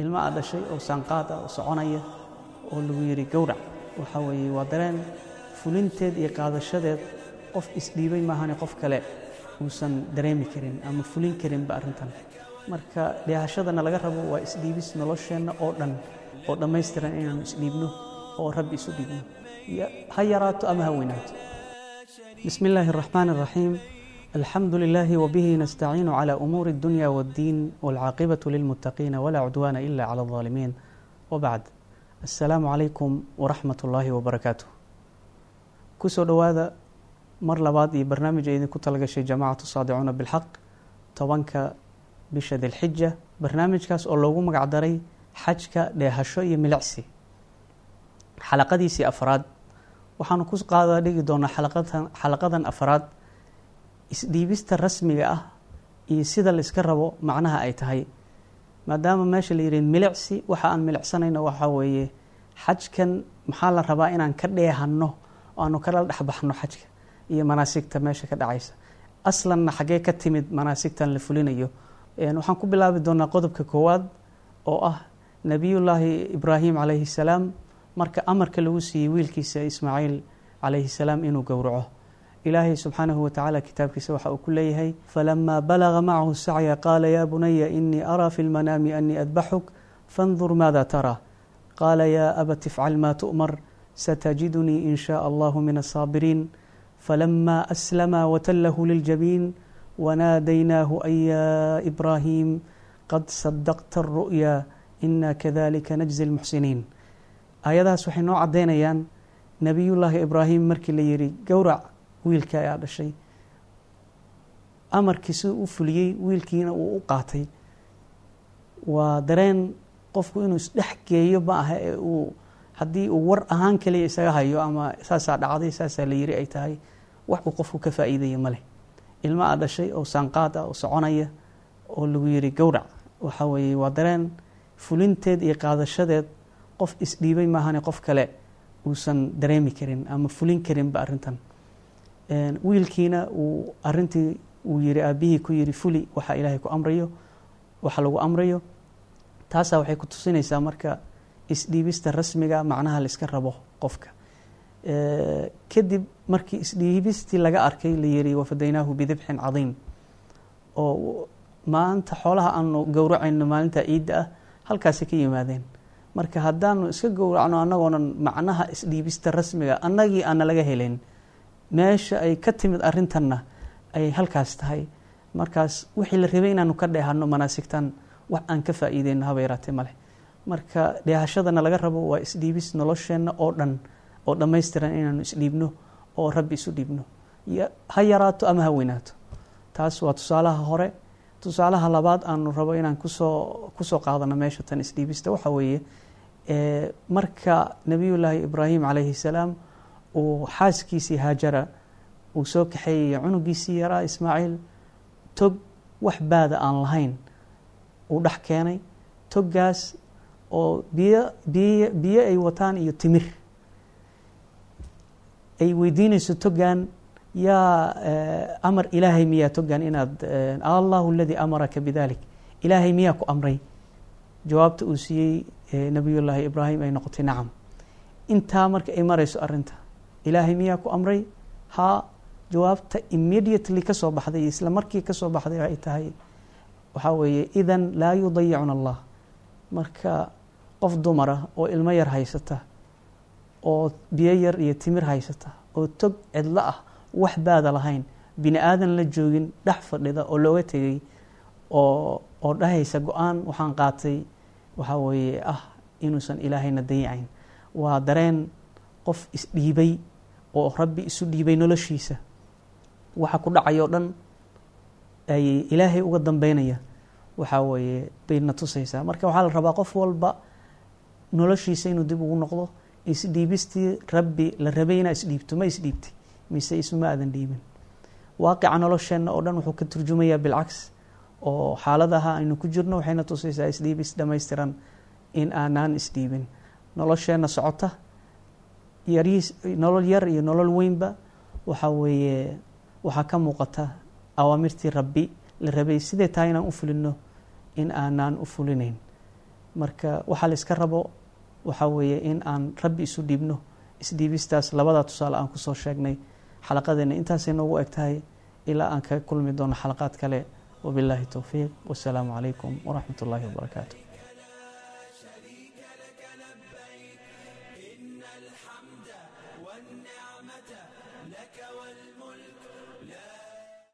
ilmo aad dhashay oo saanqaad ah oo soconaya oo lagu yidhi gowrac waxa weeye waa dareen fulinteed iyo qaadashadeed qof isdhiibay maahane qof kale uusan dareemi karin ama fulin karinba arrintan marka dheehashadana laga rabo waa isdhiibis nolosheenna oo dhan oo dhammaystiran inaanu isdhiibno oo rabbi isu dhiibno ha yaraato ama ha weynaato bismi illaahi araxmaan araxiim alxamdu lilaahi wabihi nastaciinu cala umuuri addunya waaddiin waalcaaqibatu lilmuttaqiina walaa cudwaana ila cala aldaalimiin wabacd assalaamu calaykum waraxmat ullaahi wabarakaatuh kusoo dhowaada mar labaad iyo barnaamij ay idinku talagashay jamaacatu saadicuuna bilxaq tobanka bisha dilxija barnaamijkaas oo loogu magacdaray xajka dheehasho iyo milicsi xalaqadiisii afraad waxaanu ku qaada dhigi doonaa xalaqadan xalaqadan afraad isdhiibista rasmiga ah iyo sida la iska rabo macnaha ay tahay maadaama meesha la yidhi milicsi waxa aan milicsanayno waxaa weeye xajkan maxaa la rabaa inaan ka dheehanno oo aanu kala dhexbaxno xajka iyo manaasigta meesha ka dhacaysa aslanna xaggee ka timid manaasigtan la fulinayo waxaan ku bilaabi doonaa qodobka koowaad oo ah nebiyullaahi ibraahim calayhi salaam marka amarka lagu siiyey wiilkiisa ismaaciil calayhi salaam inuu gowraco ilaahay subxaanahu watacaala kitaabkiisa waxa uu ku leeyahay falamaa balaga macahu sacya qaala yaa bunaya inii araa fi lmanaami anii adbaxuk fandur maada taraa qaala yaa abat ifcal maa tu'mar satajidunii in shaء allahu min aلsaabiriin falama aslama watallahu liljabiin wanaadaynaahu an yaa ibraahim qad sadaqta aلru'ya ina kadalika najzi اlmuxsiniin aayadahaas waxay noo caddaynayaan nebiyullaahi ibraahim markii la yidhi gowrac wiilka ayaa dhashay amarkii siduu u fuliyey wiilkiina uu u qaatay waa dareen qofku inuu isdhex geeyo ma aha ee uu haddii uu war ahaan kaliya isaga hayo ama saasaa dhacday saasaa la yiri ay tahay wax uu qofku ka faa'iidaya ma leh ilmo aad dhashay oo saanqaad ah oo soconaya oo lagu yidhi gowrac waxa weeye waa dareen fulinteed iyo qaadashadeed qof isdhiibay maahane qof kale uusan dareemi karin ama fulin karinba arrintan wiilkiina uu arintii uu yiri aabihii ku yiri fuli waxa ilaahay ku amrayo waxa lagu amrayo taasaa waxay ku tusinaysaa marka isdhiibista rasmiga macnaha la iska rabo qofka kadib markii isdhiibistii laga arkay la yiri wafadaynaahu bidibxin cadiim oo maanta xoolaha aanu gowracayno maalinta ciidda ah halkaasi ka yimaadeen marka haddaanu iska gowracno annagoonan macnaha isdhiibista rasmiga annagii aana laga helayn meesha ay ka timid arrintanna ay halkaas tahay markaas wixii la rabay inaanu ka dheehano manaasigtan wax aan ka faa'iideyno haba yaraatee maleh marka dheehashadana laga rabo waa isdhiibis nolosheenna oo dhan oo dhammaystiran inaanu isdhiibno oo rabbi isu dhiibno ha yaraato ama ha weynaato taas waa tusaalaha hore tusaalaha labaad aanu rabo inaan kusoo kusoo qaadano meesha tan isdhiibista waxa weeye marka nebiyullaahi ibraahim calayhi salaam uu xaaskiisii haajara uu soo kaxeeyey cunugiisii yaraa ismaaciil tog wax baada aan lahayn uu dhex keenay toggaas oo biyo biy biyo ay wataan iyo timir ay weydiinayso toggan yaa amar ilaahay miyaa toggan inaad allahu aladii amaraka bidalik ilaahay miyaa ku amray jawaabta uu siiyey nebiyullaahi ibraahim ay noqotay nacam intaa marka ay marayso arrinta ilaahay miyaa ku amray haa jawaabta immediately ka soo baxday isla markii ka soo baxday ay tahay waxaa weeye idan laa yudayicuna allah marka qof dumara oo ilmo yar haysata oo biyo yar iyo timir haysata oo tog cidlo ah wax baada lahayn bini aadan la joogin dhex fadhida oo looga tegay oo oo dhahaysa go-aan waxaan qaatay waxaa weeye ah inuusan ilaahayna dayicayn waa dareen qof isdhiibay oo rabbi isu dhiibay noloshiisa waxa ku dhacayoo dhan ay ilaahay uga dambeynaya waxaa weeye bayna tusaysaa marka waxaa la rabaa qof walba noloshiisa inuu dib ugu noqdo isdhiibistii rabbi la rabay inaa isdhiibto ma isdhiibtay mise isuma aadan dhiibin waaqica nolosheenna oo dhan wuxuu ka turjumayaa bilcaks oo xaaladaha aynu ku jirno waxayna tusaysaa isdhiibis dhammaystiran in aanaan isdhiibin nolosheenna socota yariis nolol yar iyo nolol weynba waxaa weeye waxaa ka muuqata awaamirtii rabbi la rabay siday tahay inaan u fulino in aanaan u fulinayn marka waxaa la iska rabo waxaa weeye in aan rabbi isu dhiibno isdhiibistaas labadaa tusaale aan kusoo sheegnay xalaqadeena intaasay noogu eg tahay ilaa aan kaga kulmi doono xalaqaad kale wabilaahi towfiiq wasalaamu calaykum waraxmat ullaahi wabarakaatu والنعمة لك والملك لا